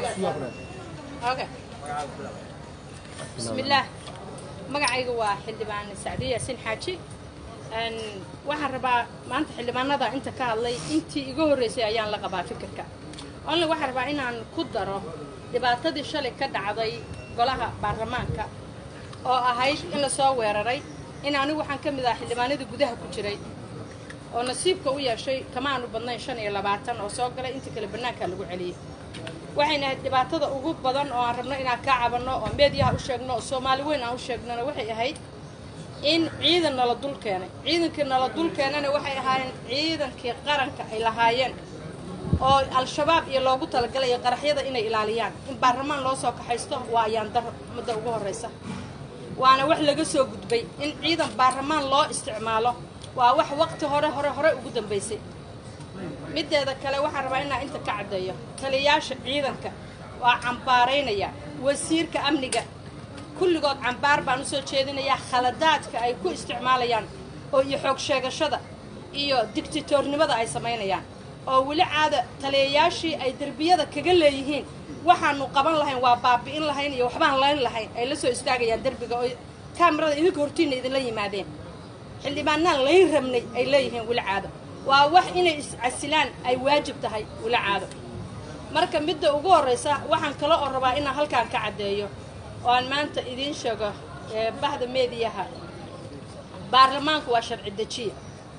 okay bismillaah magacayga waa xildhibaan sacdiye yaasin xaaji Een, waxaan rabaa maanta xildhibaanada inta ka hadlay intii iga horreysay ayaan la qabaa fikirka only waxaan rabaa inaan ku daro dhibaatadii shalay ka dhacday golaha baarlamaanka oo ahayd in lasoo weeraray in anigu waxaan ka mid ah xildhibaanadii gudaha ku jiray oo nasiibka u yeeshay kama aanu badnayn shan iyo labaatan oo soo galay inta kale bannaankaa lagu celiyey waxayna ahayd dhibaatada ugu badan oo aan rabno inaan kaa cabanno oo meediyaha u sheegno oo soomaali weyn aan u sheegnona waxay ahayd in ciidan nala dul keenay ciidankii nala dul keenana waxay ahaayeen ciidankii qaranka ay lahaayeen oo al-shabaab iyo loogu talagalayo qaraxyada inay ilaaliyaan in baarlamaan loo soo kaxaysto waa ayaan dar mudda ugu horraysa waana wax laga soo gudbay in ciidan baarlamaan loo isticmaalo waa wax waqti hore hore hore ugu dambaysay mideeda kale waxaan rabaa inaan inta ka caddeeyo taliyayaasha ciidanka waa cambaaraynaya wasiirka amniga kulligood cambaar baan u soo jeedinayaa khaladaadka ay ku isticmaalayaan oo iyo xoog sheegashada iyo digtitoornimada ay samaynayaan oo weli caada taliyayaashii ay derbiyada kaga leeyihiin waxaanu qaban lahayn waa baabi'in lahayn iyo waxbaan layn lahayn ay la soo istaagayaan derbiga oo kaamirada idinka hortiinna idinla yimaadeen xildhibaanaan layn rabnay ay leeyihiin weli caado waa wax inay iscasilaan ay waajib tahay weli caado marka midda ugu horraysa waxaan kale oo rabaa inaan halkaan ka caddeeyo oo aan maanta idiin sheego ee bahda meediyaha baarlamaanku waa sharci dejiya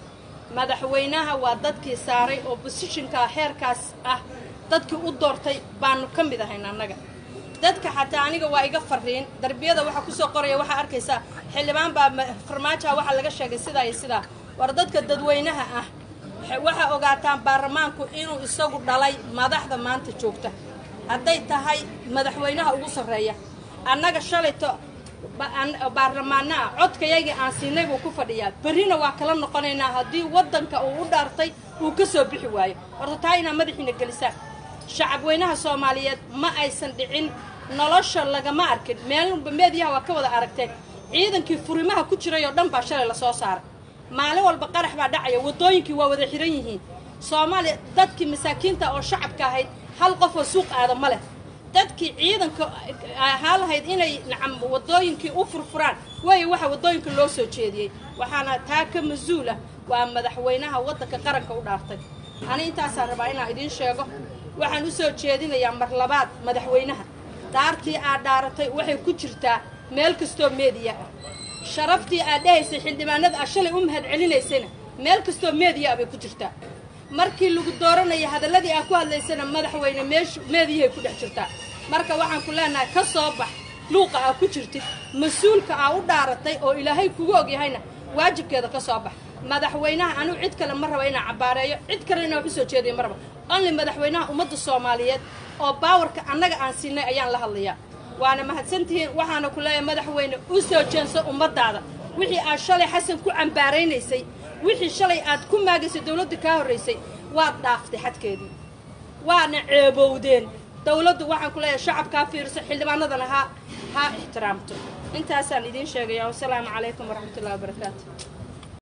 madaxweynaha waa dadkii saaray oo bosishinka heerkaas ah dadkii u doortay baanu ka mid ahayn annaga dadka xataa aniga waa iga fariin darbiyada waxaa kusoo qoraya waxaa arkaysaa xildhibaan baa ma- farmaajoha waxaa laga sheegay sidaa iyo sidaa war dadka dadweynaha ah waxaa ogaataan baarlamaanku inuu isagu dhalay madaxda maanta joogta hadday tahay madaxweynaha ugu sarreeya annaga shalayto ba- an- baarlamaana ah codkayagii aan siinay buu ku fadhiyaa berrina waa kala noqonaynaa haddii waddanka uu u dhaartay uu ka soo bixi waayo horta taa inaa madaxiina gelisaan shacabweynaha soomaaliyeed ma aysan dhicin nolosha lagama arkin meelba meediyaha waa ka wada aragteen ciidankii furimaha ku jiray oo dhan baa shalay lasoo saaray maalin walba qarax baa dhacaya waddooyinkii waa wada xiran yihiin soomaaliya dadkii masaakiinta oo shacabka ahayd hal qof oo suuq aada ma leh dadkii ciidanka ahaa lahayd inay nacam waddooyinkii u furfuraan waayo waxa waddooyinka loo soo jeediyey waxaana taa ka mas-uul ah waa madaxweynaha waddanka qaranka u dhaartay ani intaasaan rabaa inaan idiin sheego waxaan u soo jeedinayaa mar labaad madaxweynaha dhaartii aad dhaaratay waxay ku jirtaa meel kastoo meediya ah sharaftii aad dhahaysay xildhibaanada aad shalay u mahad celinaysayna meel kastoo meediya ah bay ku jirtaa markii lagu dooranaya hadalladii aad ku hadlaysana madaxweyne meeshu meediyahay ku dhex jirtaa marka waxaan ku leenahay ka soo bax luuqa aad ku jirtid mas-uulka aa u dhaaratay oo ilaahay kugu ogyahayna waajibkeeda ka soo bax madaxweynaha anigu cid kale ma raba inaan cabaareeyo cid kale inaan wax u soo jeediyo ma raba only madaxweynaha ummadda soomaaliyeed oo baawarka annaga aan siinay ayaan la hadlayaa waana mahadsantihiin waxaana ku leeyahay madaxweyne u soo jeenso ummaddaada wixii aad shalay xasan ku cambaaraynaysay wixii shalay aad ku maagaysay dawladda kaa horraysay waad dhaaftay xadkeedii waana ceebowdeen dawladdu waxaan ku leeyahay shacabkaa fiirso xildhibaanadana ha ha ixtiraamto intaasaan idiin sheegaya wasalaamu calaykum waraxmatullahi wabarakaatu